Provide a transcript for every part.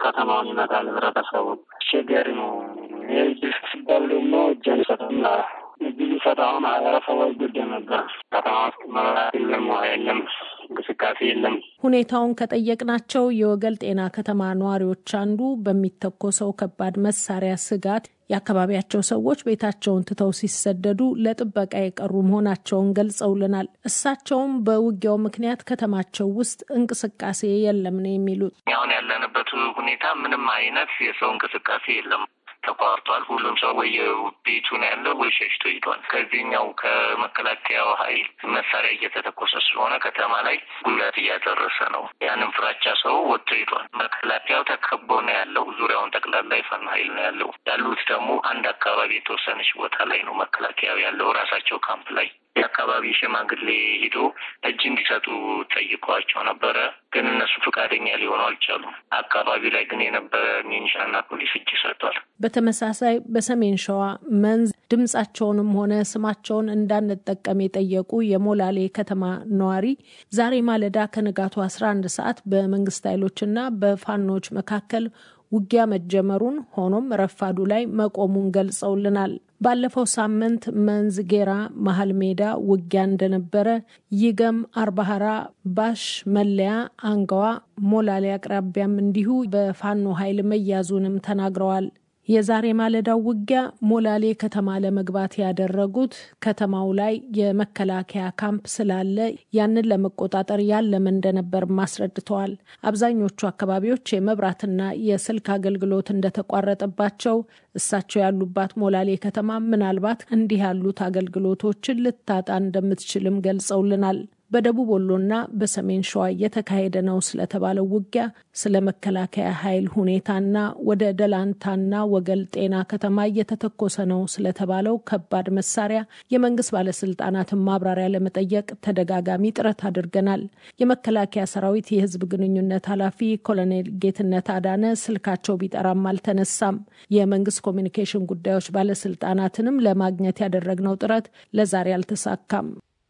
ከተማውን ይመጣል ህብረተሰቡ። አስቸጋሪ ነው። ይህ ሲባል ደግሞ እጅ አንሰጥም እዚህ ሊሰጠው ማህበረሰቦች ጉድ ነበር። ከተማ ውስጥ መብራት የለም፣ ውሃ የለም፣ እንቅስቃሴ የለም። ሁኔታውን ከጠየቅናቸው የወገል ጤና ከተማ ነዋሪዎች አንዱ በሚተኮሰው ከባድ መሳሪያ ስጋት የአካባቢያቸው ሰዎች ቤታቸውን ትተው ሲሰደዱ ለጥበቃ የቀሩ መሆናቸውን ገልጸውልናል። እሳቸውም በውጊያው ምክንያት ከተማቸው ውስጥ እንቅስቃሴ የለም ነው የሚሉት። አሁን ያለንበት ሁኔታ ምንም አይነት የሰው እንቅስቃሴ የለም ተቋርጧል። ሁሉም ሰው ወየቤቱ ነው ያለው ወይ ሸሽቶ ሂዷል። ከዚህኛው ከመከላከያው ኃይል መሳሪያ እየተተኮሰ ስለሆነ ከተማ ላይ ጉዳት እያደረሰ ነው። ያንን ፍራቻ ሰው ወጥቶ ሂዷል። መከላከያው ተከቦ ነው ያለው። ዙሪያውን ጠቅላላ የፋኖ ኃይል ነው ያለው። ያሉት ደግሞ አንድ አካባቢ የተወሰነች ቦታ ላይ ነው መከላከያው ያለው ራሳቸው ካምፕ ላይ የአካባቢ ሽማግሌ ሂዶ እጅ እንዲሰጡ ጠይቀዋቸው ነበረ። ግን እነሱ ፈቃደኛ ሊሆኑ አልቻሉም። አካባቢ ላይ ግን የነበረ ሚኒሻና ፖሊስ እጅ ሰጥቷል። በተመሳሳይ በሰሜን ሸዋ መንዝ ድምጻቸውንም ሆነ ስማቸውን እንዳንጠቀም የጠየቁ የሞላሌ ከተማ ነዋሪ ዛሬ ማለዳ ከንጋቱ አስራ አንድ ሰዓት በመንግስት ኃይሎችና በፋኖች መካከል ውጊያ መጀመሩን ሆኖም ረፋዱ ላይ መቆሙን ገልጸውልናል። ባለፈው ሳምንት መንዝ ጌራ መሀል ሜዳ ውጊያ እንደነበረ፣ ይገም፣ አርባሃራ፣ ባሽ፣ መለያ፣ አንጋዋ፣ ሞላሌ አቅራቢያም እንዲሁ በፋኖ ኃይል መያዙንም ተናግረዋል። የዛሬ ማለዳው ውጊያ ሞላሌ ከተማ ለመግባት ያደረጉት ከተማው ላይ የመከላከያ ካምፕ ስላለ ያንን ለመቆጣጠር ያለመ እንደነበር አስረድተዋል። አብዛኞቹ አካባቢዎች የመብራትና የስልክ አገልግሎት እንደተቋረጠባቸው፣ እሳቸው ያሉባት ሞላሌ ከተማ ምናልባት እንዲህ ያሉት አገልግሎቶችን ልታጣ እንደምትችልም ገልጸውልናል። በደቡብ ወሎና በሰሜን ሸዋ እየተካሄደ ነው ስለተባለው ውጊያ፣ ስለ መከላከያ ኃይል ሁኔታና ወደ ደላንታና ወገል ጤና ከተማ እየተተኮሰ ነው ስለተባለው ከባድ መሳሪያ የመንግስት ባለስልጣናትን ማብራሪያ ለመጠየቅ ተደጋጋሚ ጥረት አድርገናል። የመከላከያ ሰራዊት የህዝብ ግንኙነት ኃላፊ ኮሎኔል ጌትነት አዳነ ስልካቸው ቢጠራም አልተነሳም። የመንግስት ኮሚኒኬሽን ጉዳዮች ባለስልጣናትንም ለማግኘት ያደረግነው ጥረት ለዛሬ አልተሳካም።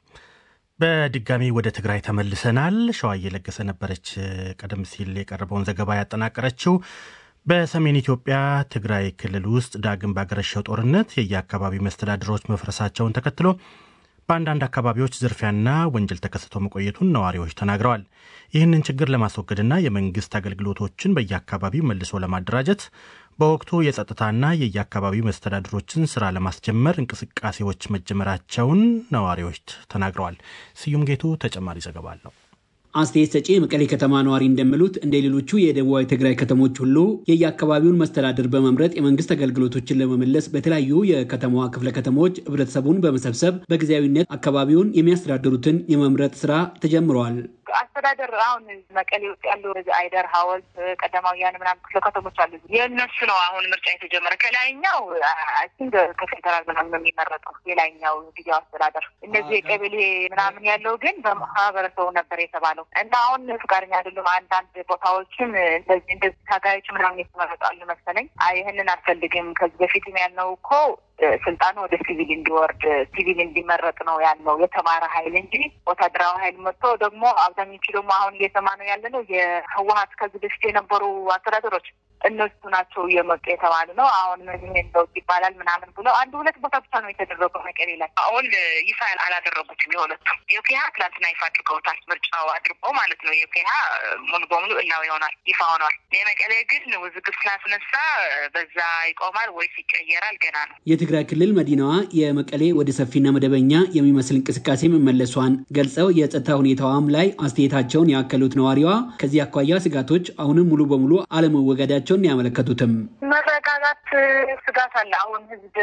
በድጋሚ ወደ ትግራይ ተመልሰናል። ሸዋ እየለገሰ ነበረች ቀደም ሲል የቀረበውን ዘገባ ያጠናቀረችው። በሰሜን ኢትዮጵያ ትግራይ ክልል ውስጥ ዳግም ባገረሸው ጦርነት የየአካባቢው መስተዳድሮች መፍረሳቸውን ተከትሎ በአንዳንድ አካባቢዎች ዝርፊያና ወንጀል ተከስቶ መቆየቱን ነዋሪዎች ተናግረዋል። ይህንን ችግር ለማስወገድና የመንግስት አገልግሎቶችን በየአካባቢው መልሶ ለማደራጀት በወቅቱ የጸጥታና የየአካባቢው መስተዳድሮችን ስራ ለማስጀመር እንቅስቃሴዎች መጀመራቸውን ነዋሪዎች ተናግረዋል። ስዩም ጌቱ ተጨማሪ ዘገባ አለው። አስተያየት ሰጪ የመቀሌ ከተማ ነዋሪ እንደሚሉት እንደ ሌሎቹ የደቡባዊ ትግራይ ከተሞች ሁሉ የየአካባቢውን መስተዳድር በመምረጥ የመንግስት አገልግሎቶችን ለመመለስ በተለያዩ የከተማዋ ክፍለ ከተሞች ህብረተሰቡን በመሰብሰብ በጊዜያዊነት አካባቢውን የሚያስተዳድሩትን የመምረጥ ስራ ተጀምረዋል። አስተዳደር አሁን መቀሌ ውስጥ ያሉ አይደር፣ ሀወልት፣ ቀዳማውያን ምናምን ክፍለ ከተሞች አሉ። የእነሱ ነው አሁን ምርጫ የተጀመረ። ከላይኛው አይንክ ከፌደራል ምናምን የሚመረጠው የላይኛው ጊዜው አስተዳደር። እነዚህ የቀበሌ ምናምን ያለው ግን በማህበረሰቡ ነበር የተባለው እና አሁን ፍቃደኛ አይደሉም። አንዳንድ ቦታዎችም እንደዚህ እንደዚህ ታጋዮች ምናምን የተመረጣሉ መሰለኝ። ይህንን አልፈልግም ከዚህ በፊትም ያልነው እኮ ስልጣኑ ወደ ሲቪል እንዲወርድ ሲቪል እንዲመረጥ ነው ያለው የተማረ ኃይል እንጂ ወታደራዊ ኃይል መጥቶ ደግሞ አብዛኞቹ ደግሞ አሁን እየሰማ ነው ያለ ነው የህወሀት ከዚህ በፊት የነበሩ አስተዳደሮች እነሱ ናቸው እየመጡ የተባሉ ነው። አሁን ይሄን ለውጥ ይባላል ምናምን ብለው አንድ ሁለት ቦታ ብቻ ነው የተደረገው መቀሌ ላይ። አሁን ይፋ አላደረጉትም የሁለቱም። የፒሃ ትላንትና ይፋ አድርገውታል። ምርጫው አድርገው ማለት ነው። የፒሃ ሙሉ በሙሉ እላው ይሆናል ይፋ ሆኗል። የመቀሌ ግን ውዝግብ ስላስነሳ በዛ ይቆማል ወይስ ይቀየራል ገና ነው። የትግራይ ክልል መዲናዋ የመቀሌ ወደ ሰፊና መደበኛ የሚመስል እንቅስቃሴ መመለሷን ገልጸው የጸጥታ ሁኔታዋም ላይ አስተያየታቸውን ያከሉት ነዋሪዋ ከዚህ አኳያ ስጋቶች አሁንም ሙሉ በሙሉ አለመወገዳቸው መሆናቸውን ያመለከቱትም መረጋጋት ስጋት አለ። አሁን ህዝብ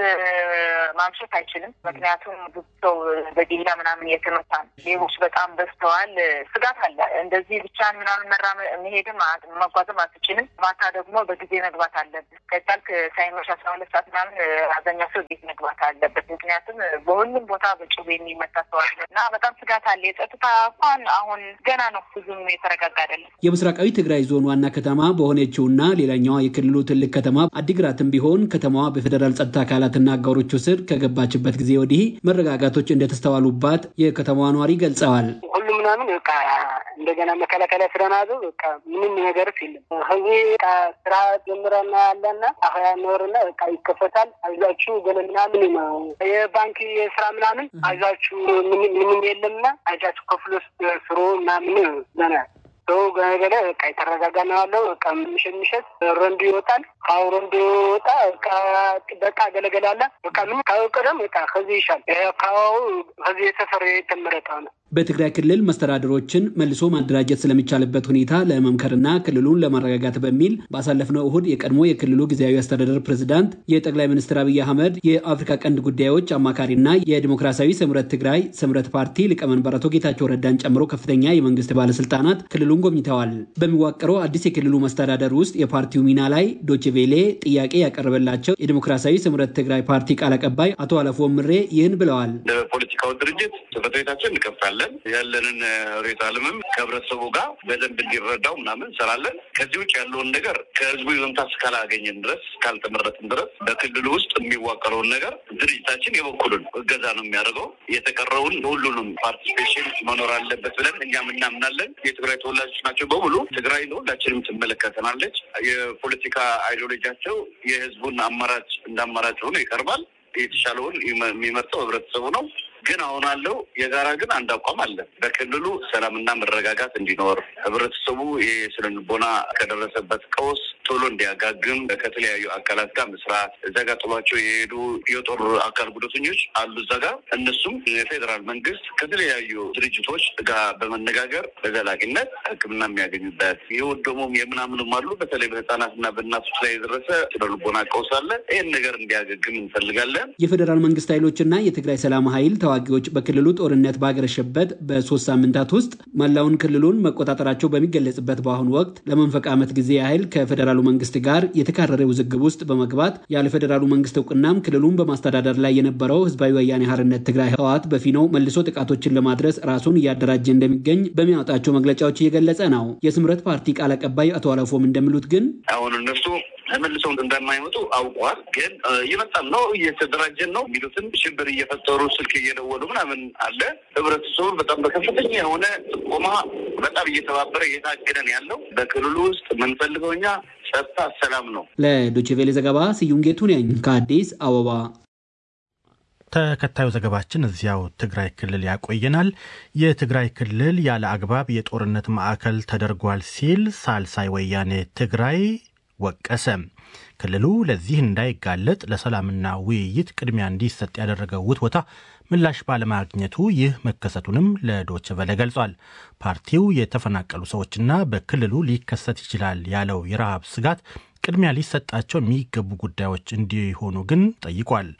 ማምሸት አይችልም። ምክንያቱም ብዙ ሰው በዲላ ምናምን እየተመታ ነው። ሌቦች በጣም በዝተዋል። ስጋት አለ። እንደዚህ ብቻን ምናምን መራ መሄድም መጓዝም አትችልም። ማታ ደግሞ በጊዜ መግባት አለብን። ከቻልክ ሳይመሽ አስራ ሁለት ሰዓት ምናምን አብዛኛው ሰው ቤት መግባት አለበት። ምክንያቱም በሁሉም ቦታ በጩቤ የሚመታ ሰው አለ እና በጣም ስጋት አለ። የጸጥታ እንኳን አሁን ገና ነው፣ ብዙም የተረጋጋ አይደለም። የምስራቃዊ ትግራይ ዞን ዋና ከተማ በሆነችውና ሌላኛዋ የክልሉ ትልቅ ከተማ አዲግራትም ቢሆን ከተማዋ በፌዴራል ጸጥታ አካላትና አጋሮቹ ስር ከገባችበት ጊዜ ወዲህ መረጋጋቶች እንደተስተዋሉባት የከተማዋ ነዋሪ ገልጸዋል። ሁሉም ምናምን በቃ እንደገና መከላከያ ስለናዘው በቃ ምንም ነገርስ የለም። ከዚህ በቃ ስራ ጀምረና ያለና አሁ ያኖርና በቃ ይከፈታል። አይዛችሁ ገለ ምናምን የባንክ የስራ ምናምን አይዛችሁ ምንም የለምና አይዛችሁ ከፍሎ ስሮ ምናምን ዘና ሰው ገለገለ በቃ የተረጋጋ ነው ያለው። በቃ ምሽት ምሽት ረንዱ ይወጣል። አሁ ረንዱ ወጣ በቃ ገለገላለ በቃ ምን ካወቀደም በቃ ከዚህ ይሻል አካባቢው ከዚህ የተሰረ የተመረጠ ነው። በትግራይ ክልል መስተዳድሮችን መልሶ ማደራጀት ስለሚቻልበት ሁኔታ ለመምከርና ክልሉን ለማረጋጋት በሚል ባሳለፍነው እሁድ የቀድሞ የክልሉ ጊዜያዊ አስተዳደር ፕሬዝዳንት የጠቅላይ ሚኒስትር አብይ አህመድ የአፍሪካ ቀንድ ጉዳዮች አማካሪና የዲሞክራሲያዊ ስምረት ትግራይ ስምረት ፓርቲ ሊቀመንበር አቶ ጌታቸው ረዳን ጨምሮ ከፍተኛ የመንግስት ባለስልጣናት ክልሉን ጎብኝተዋል። በሚዋቀረው አዲስ የክልሉ መስተዳደር ውስጥ የፓርቲው ሚና ላይ ዶችቬሌ ጥያቄ ያቀረበላቸው የዲሞክራሲያዊ ስምረት ትግራይ ፓርቲ ቃል አቀባይ አቶ አለፎ ምሬ ይህን ብለዋል። ለፖለቲካው ድርጅት ጽሕፈት ቤታችን እንከፍታለን ያለንን ሬት አለምም ከህብረተሰቡ ጋር በደንብ እንዲረዳው ምናምን እንሰራለን። ከዚህ ውጭ ያለውን ነገር ከህዝቡ ይዞምታ እስካላገኘን ድረስ እስካልተመረጥን ድረስ በክልሉ ውስጥ የሚዋቀረውን ነገር ድርጅታችን የበኩሉን እገዛ ነው የሚያደርገው። የተቀረውን ሁሉንም ፓርቲሲፔሽን መኖር አለበት ብለን እኛም እናምናለን። የትግራይ ተወላጆች ናቸው በሙሉ ትግራይ ሁላችንም ትመለከተናለች። የፖለቲካ አይዲዮሎጂያቸው የህዝቡን አማራጭ እንደ አማራጭ ሆኖ ይቀርባል። የተሻለውን የሚመርጠው ህብረተሰቡ ነው። ግን አሁን አለው የጋራ ግን አንድ አቋም አለ። በክልሉ ሰላምና መረጋጋት እንዲኖር ህብረተሰቡ ይህ ስነ ልቦና ከደረሰበት ቀውስ ቶሎ እንዲያጋግም ከተለያዩ አካላት ጋር መስራት እዛ ጋር ጥሏቸው የሄዱ የጦር አካል ጉዳተኞች አሉ እዛ ጋር እነሱም የፌዴራል መንግስት ከተለያዩ ድርጅቶች ጋር በመነጋገር በዘላቂነት ሕክምና የሚያገኙበት የወደሙም የምናምኑም አሉ። በተለይ በህፃናትና በእናቶች ላይ የደረሰ ስነ ልቦና ቀውስ አለ። ይህን ነገር እንዲያገግም እንፈልጋለን። የፌዴራል መንግስት ኃይሎችና የትግራይ ሰላም ኃይል ተዋጊዎች በክልሉ ጦርነት ባገረሸበት በሶስት ሳምንታት ውስጥ መላውን ክልሉን መቆጣጠራቸው በሚገለጽበት በአሁኑ ወቅት ለመንፈቅ ዓመት ጊዜ ያህል ከፌዴራሉ መንግስት ጋር የተካረረ ውዝግብ ውስጥ በመግባት ያለ ፌዴራሉ መንግስት እውቅናም ክልሉን በማስተዳደር ላይ የነበረው ህዝባዊ ወያኔ ሓርነት ትግራይ ህወሓት በፊናው መልሶ ጥቃቶችን ለማድረስ ራሱን እያደራጀ እንደሚገኝ በሚያወጣቸው መግለጫዎች እየገለጸ ነው። የስምረት ፓርቲ ቃል አቀባይ አቶ አለፎም እንደሚሉት ግን አሁን እነሱ ተመልሰው እንደማይመጡ አውቀዋል። ግን እየመጣም ነው እየተደራጀን ነው የሚሉትን ሽብር እየፈጠሩ ስልክ እየደወሉ ምናምን አለ። ህብረተሰቡ በጣም በከፍተኛ የሆነ ጥቆማ በጣም እየተባበረ እየታገደን ያለው በክልሉ ውስጥ የምንፈልገው እኛ ጸጥታ፣ ሰላም ነው። ለዶቼ ቬሌ ዘገባ ስዩም ጌቱ ነኝ ከአዲስ አበባ። ተከታዩ ዘገባችን እዚያው ትግራይ ክልል ያቆየናል። የትግራይ ክልል ያለ አግባብ የጦርነት ማዕከል ተደርጓል ሲል ሳልሳይ ወያኔ ትግራይ ወቀሰ። ክልሉ ለዚህ እንዳይጋለጥ ለሰላምና ውይይት ቅድሚያ እንዲሰጥ ያደረገው ውትወታ ምላሽ ባለማግኘቱ ይህ መከሰቱንም ለዶች ቨለ ገልጿል። ፓርቲው የተፈናቀሉ ሰዎችና በክልሉ ሊከሰት ይችላል ያለው የረሃብ ስጋት ቅድሚያ ሊሰጣቸው የሚገቡ ጉዳዮች እንዲሆኑ ግን ጠይቋል።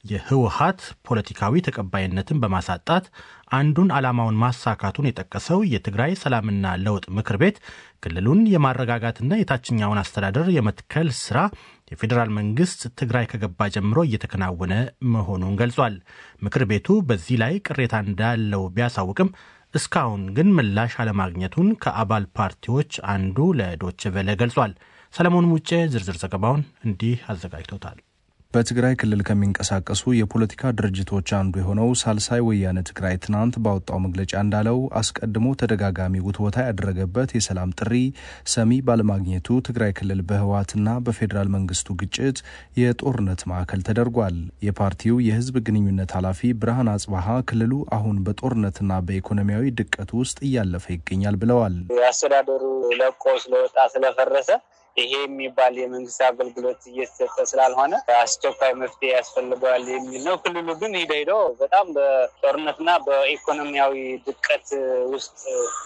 የህወሀት ፖለቲካዊ ተቀባይነትን በማሳጣት አንዱን ዓላማውን ማሳካቱን የጠቀሰው የትግራይ ሰላምና ለውጥ ምክር ቤት ክልሉን የማረጋጋትና የታችኛውን አስተዳደር የመትከል ስራ የፌዴራል መንግስት ትግራይ ከገባ ጀምሮ እየተከናወነ መሆኑን ገልጿል። ምክር ቤቱ በዚህ ላይ ቅሬታ እንዳለው ቢያሳውቅም እስካሁን ግን ምላሽ አለማግኘቱን ከአባል ፓርቲዎች አንዱ ለዶች ቨለ ገልጿል። ሰለሞን ሙጬ ዝርዝር ዘገባውን እንዲህ አዘጋጅቶታል። በትግራይ ክልል ከሚንቀሳቀሱ የፖለቲካ ድርጅቶች አንዱ የሆነው ሳልሳይ ወያነ ትግራይ ትናንት ባወጣው መግለጫ እንዳለው አስቀድሞ ተደጋጋሚ ውትወታ ያደረገበት የሰላም ጥሪ ሰሚ ባለማግኘቱ ትግራይ ክልል በህወሓትና በፌዴራል መንግስቱ ግጭት የጦርነት ማዕከል ተደርጓል። የፓርቲው የህዝብ ግንኙነት ኃላፊ ብርሃን አጽባሀ ክልሉ አሁን በጦርነትና በኢኮኖሚያዊ ድቀት ውስጥ እያለፈ ይገኛል ብለዋል። አስተዳደሩ ለቆ ስለወጣ ስለፈረሰ ይሄ የሚባል የመንግስት አገልግሎት እየተሰጠ ስላልሆነ አስቸኳይ መፍትሄ ያስፈልገዋል የሚል ነው። ክልሉ ግን ሂደ ሂዶ በጣም በጦርነትና በኢኮኖሚያዊ ድቀት ውስጥ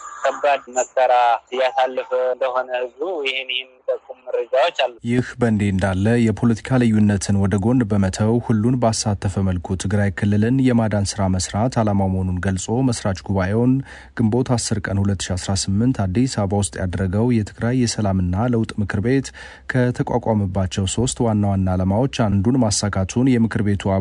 ከባድ መከራ እያሳለፈ እንደሆነ ህዝቡ ይህን ይህን የሚጠቁም መረጃዎች አሉ። ይህ በእንዲህ እንዳለ የፖለቲካ ልዩነትን ወደ ጎን በመተው ሁሉን ባሳተፈ መልኩ ትግራይ ክልልን የማዳን ስራ መስራት ዓላማው መሆኑን ገልጾ መስራች ጉባኤውን ግንቦት 10 ቀን 2018 አዲስ አበባ ውስጥ ያደረገው የትግራይ የሰላምና ለውጥ ምክር ቤት ከተቋቋመባቸው ሶስት ዋና ዋና ዓላማዎች አንዱን ማሳካቱን የምክር ቤቱ